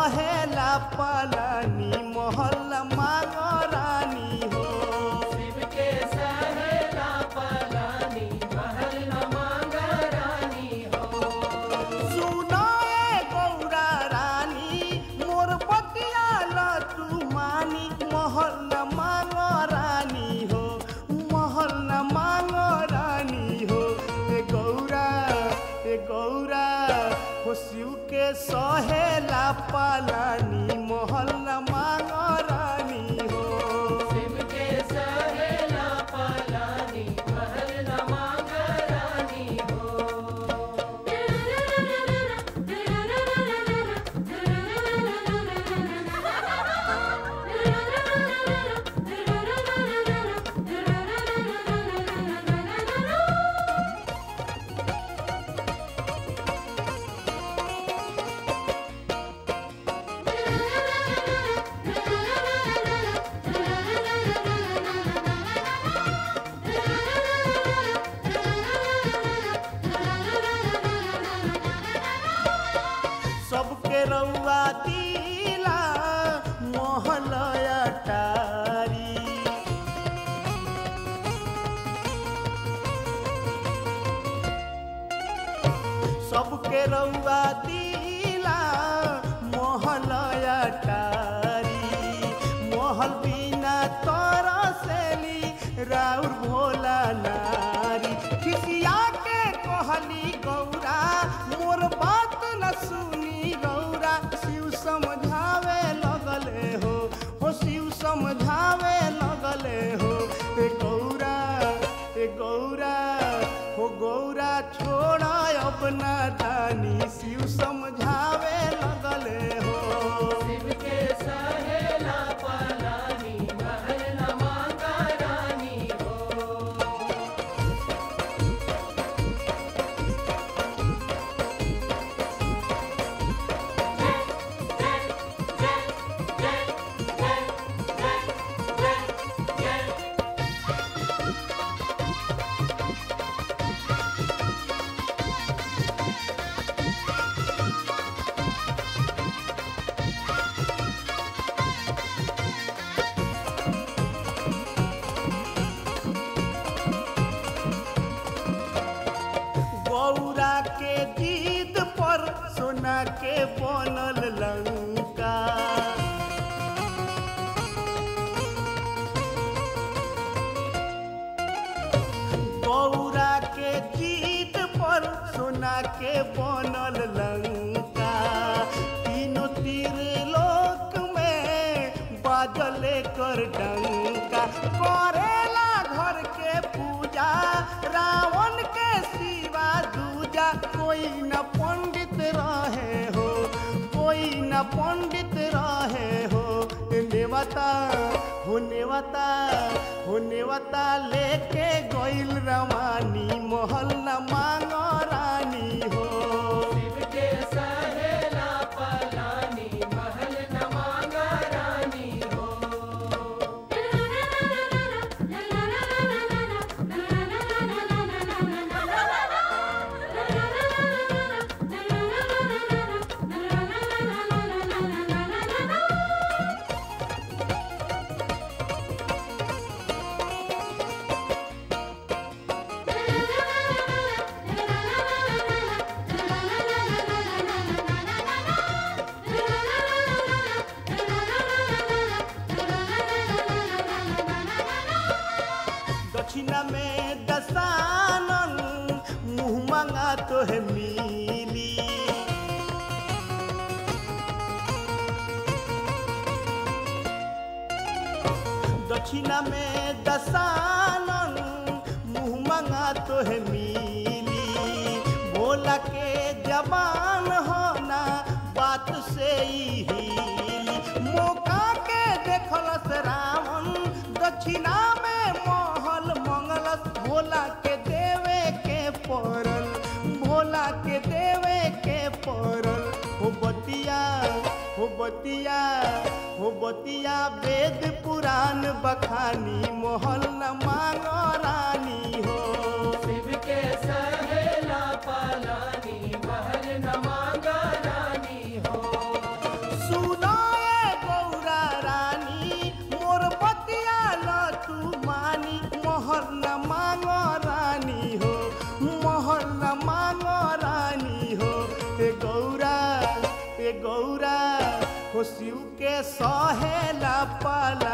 सहेला पलानी महल मांग रानी हो शिव के सहेला पलानी महल न मांगा रानी हो सुनाए गौरा रानी मोर बतिया लटू मानी महल न मांग रानी हो महल न मांग रानी हो ए गौरा ए गौरा हो शिव के सहेला पालानी महल न मांग रानी हो शिव के सहेला पलानी महल न मांगा रानी हो सबके रउआ दिला मोहलया टारी सबके रउआ दिला मोहलया टारी मोहल बिना तरसेली राउर भोला नारी खिसिया के कहली गौरा मोर बात न सुनी गौरा शिव समझावे लगले हो हो शिव समझावे लगले हो ए गौरा ए गौरा हो गौरा छोड़ा अपना दानी शिव समझावे लगले हो शिव के सहेला पलानी महल न मांगा रानी हो गौरा के जीद पर सोना के बनल लंका गौरा के जीद पर सोना के बनल लंका तीनों तीर लोक में बाजले कर डंका करेला घर के पूजा रावण के सिवा दूजा कोई न पंडित रहे हो कोई न पंडित रहे हो नेवता हो नेवता हो नेवता लेके गइल रवानी महल न मांग रानी हो शिव के सहेला पलानी महल न मांगा रानी हो दक्षिणा में दसानन मुँह मांगा तो है मिली दक्षिणा में दसानन मुँह मांगा तो है मिली भोला के जबान होना बात से ही हिली मौका के देखलस रावण दक्षिणा में महल मंगलस भोला के देवे के पड़ल भोला के देवे के पड़ल हो बतिया हो बतिया हो बतिया वेद पुराण बखानी महल न मांग रानी हो शिव के सहेला पलानी महल न मांगा रानी हो मोहर न मांगो रानी हो मोहर न मांगो रानी हो ए गौरा ए गौरा हो शिव के सहेला पाल